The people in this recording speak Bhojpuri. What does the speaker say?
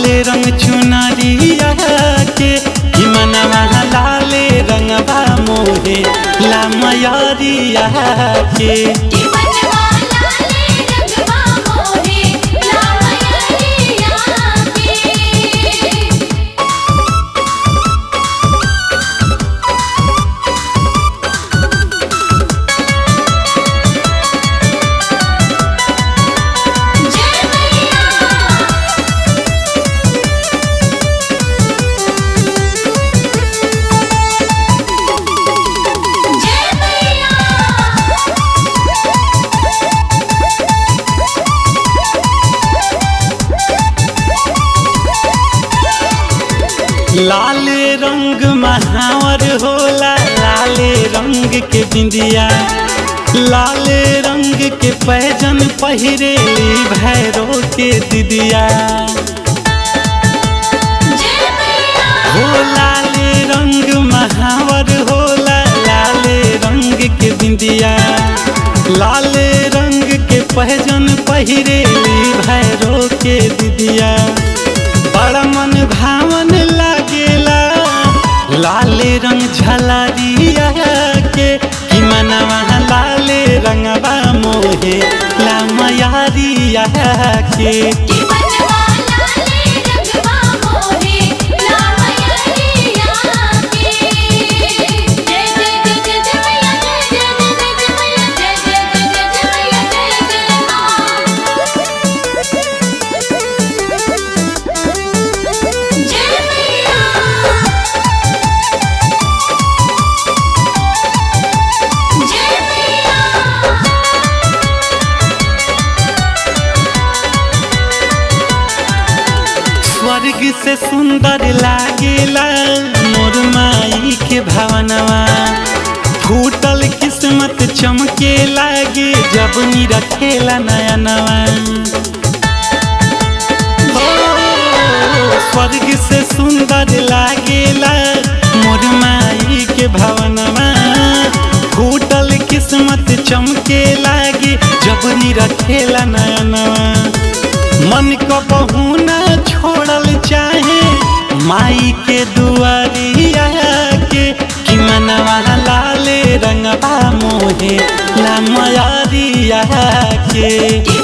लाल रंग चुनरिया के कि मनवा लाल रंगवा मोहे लामयरिया के कि मनवा लाले रंगवा मोहे लामयरिया के जय मैया जय मैया लाल रंग महावर होला लाल रंग के बिंदिया लाल रंग के पैजन पहिरेली भैरो के दिदिया जय मैया हो लाल रंग महावर होला लाल रंग के बिंदिया लाल रंग के पहजन पहिरेली भैरो के दिदिया बड़ा मन भावन लागेला लाल रंग झलरिया के कि मनवा लाल रंगवा मोहे लामयारिया के कि मनवा लाले रंगवा मोहे लामयरिया के जय जय जय जय जय मैया जय जय जय जय मैया जय जय जय जय मैया जय जय मां जय मैया जय मैया स्वर्ग से सुंदर लागेला मोर माई के भावनवा फूटल किस्मत चमके लागे जब नी रखेला नया नवा स्वर्ग से सुंदर लागेला मोर माई के भावनवा फूटल किस्मत चमके लागे जब नी रखेला नया नवा मन को बहू न छोड़ल चाहे माई के दुआरिया के कि मनवा लाल रंगवा मोहे लामयारिया के कि